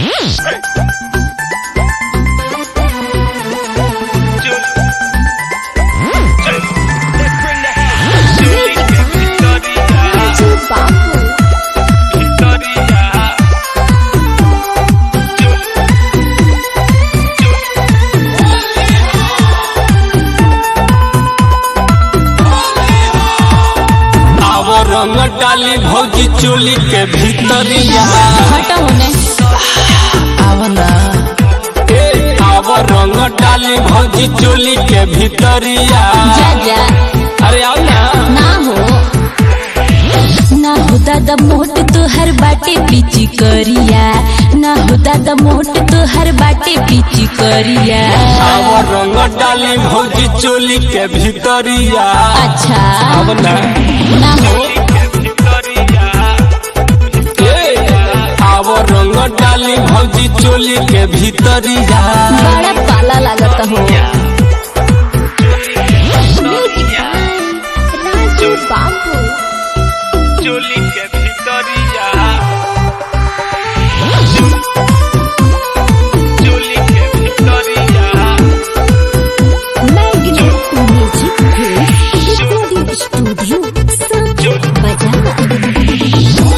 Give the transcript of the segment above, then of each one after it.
आव रंग डाली भौजी चोली के भीतरिया हटा होने आवना ए आव रंग डाली भौजी चोली के भीतरिया जा जा अरे आओ ना ना हो ना हो दादा मोट तोहर बाटे पीची करिया ना हो दादा मोट तोहर बाटे पीची करिया आव रंग डाली भौजी चोली के भीतरिया अच्छा आवना ना हो ए आव रंग डाली भौजी चोली के भीतरिया बड़ा पाला लागत हो राजू बाबू चोली के भीतरिया चोली के भीतरिया मैग्नेट म्यूजिक रिकॉर्डिंग स्टूडियो संत बजा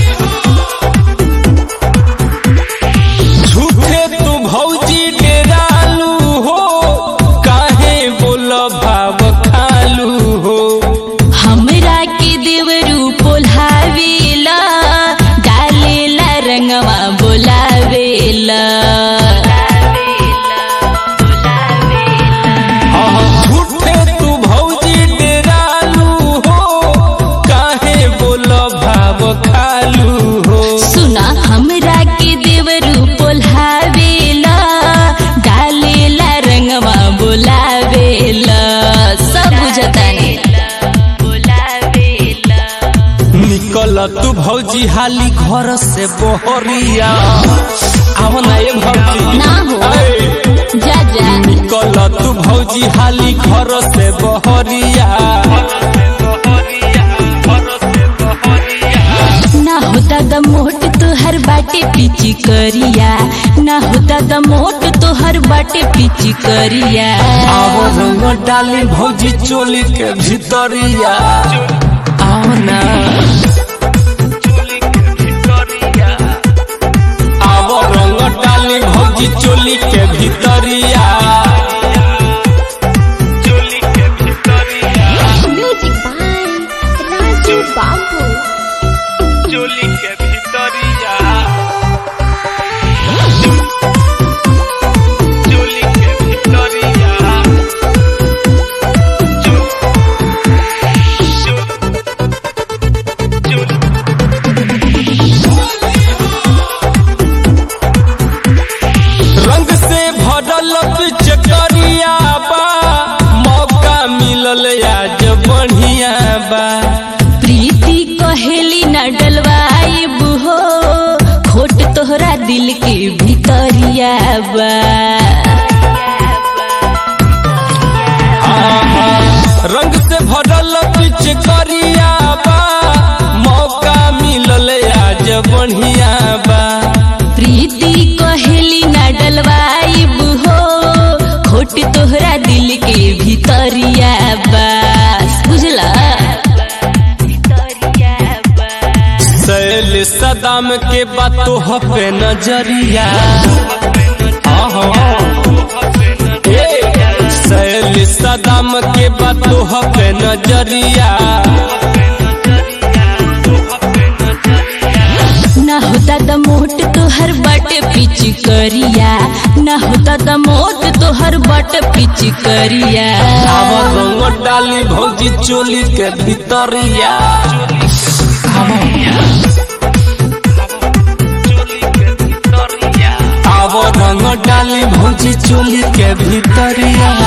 झूठे तू भौजी डेरालू हो काहे बोल भाव खालू हो हमरा के देवरू पोल्हावेला डालेला रंगवा बोलावेला झूठे तू भौजी डेरालू हो काहे बोल भाव खालू हो सुना हमरा के देवरू पोल्हावेला डालेला रंगवा बोलावेला सब बुझतानी निकल तू भौजी हाली घर से बहरिया आव ना ये भौजी ना हो। ए, जा जा निकल तू भौजी हाली घर से बहरिया ना होता द मोट तोहर बाटे पीची करिया ना होता द मोट तोहर बाटे पीची करिया आओ रंग डाली भौजी चोली के भीतरिया आओ ना आओ रंग डाली भौजी चोली के भीतरिया म्यूजिक बाय राजू बाबू चोली के भीतरिया चोली के भीतरिया रंग से भरल पिचकरिया बा मौका मिलल आज बढ़िया बा प्रीति कहेली न डलवाई हो खोट तोहरा दिल के भीतरिया बा आहा, रंग से भरल पिचकरिया बा मौका मिलल आज बढ़िया बा प्रीति कहेली न डलवाई हो खोट तोहरा दिल के भीतरिया बस बुझला सैल सदाम के बातों पे नजरिया आहा, ए, सैल सदाम के बातों पे नजरिया ना होता द मोट तोहर बट पिच करिया ना होता द मोट तोहर बट पिच करिया आवा रंग डाली भौजी चोली के भीतरिया आवा रंग डाली भौजी चोली के भीतरिया